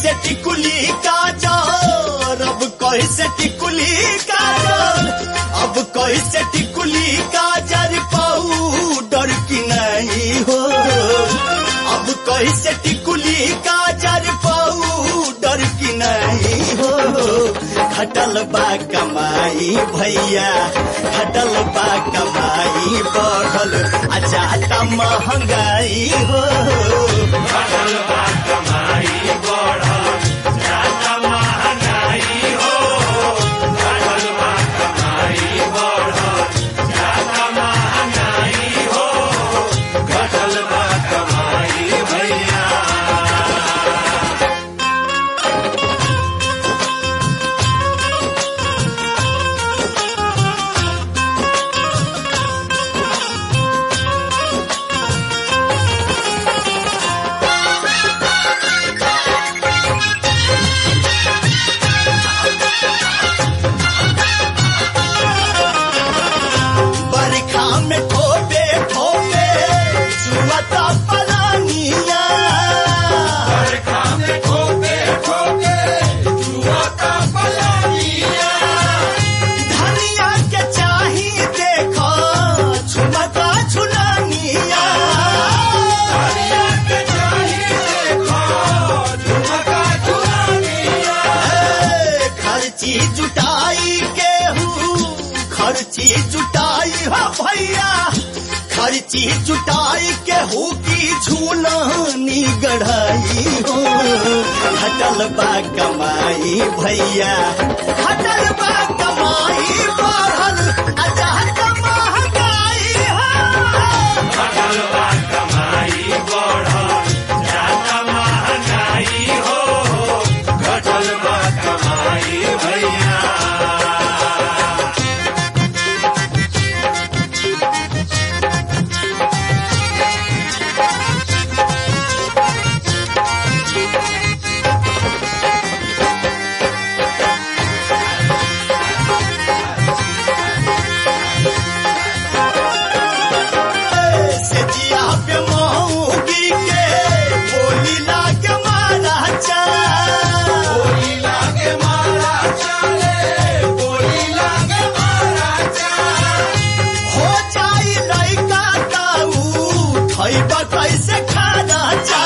कैसे टिकुली काजर अब कैसे टिकुली काजर अब कैसे टिकुली काजर पाउडर की नहीं हो अब कैसे टिकुली काजर पाउडर की नहीं हो खटल बा कमाई भैया खटल बा कमाई बढ़ल आ जाता महंगाई हो बरखा में ठोपे ठोपे चुआता पलानिया धनिया के चाही देखो छुमता छुलानिया ए, खर्ची जुटाई के हूँ खर्ची जुटाई हा भैया खर्ची जुटाई के हूँ की झूलानी गढ़ाई हो हटल बा कमाई भैया हटल बा कमाई बढ़ल अजात महंगाई हो से जिया पे मऊगी के बोली लागे मारा चा हो जाई लइका ताऊ खैबा कैसे खाना चा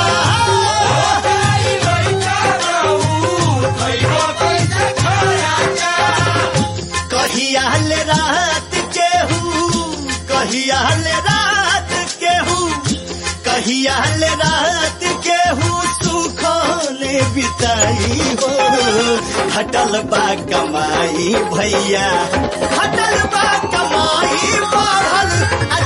कहिया ले रात के हूँ कहिया ले रात के हूँ कहिया ले रात के हूँ सुखले बिताई हो हटल बा कमाई भैया हटल बा कमाई बढ़ल आ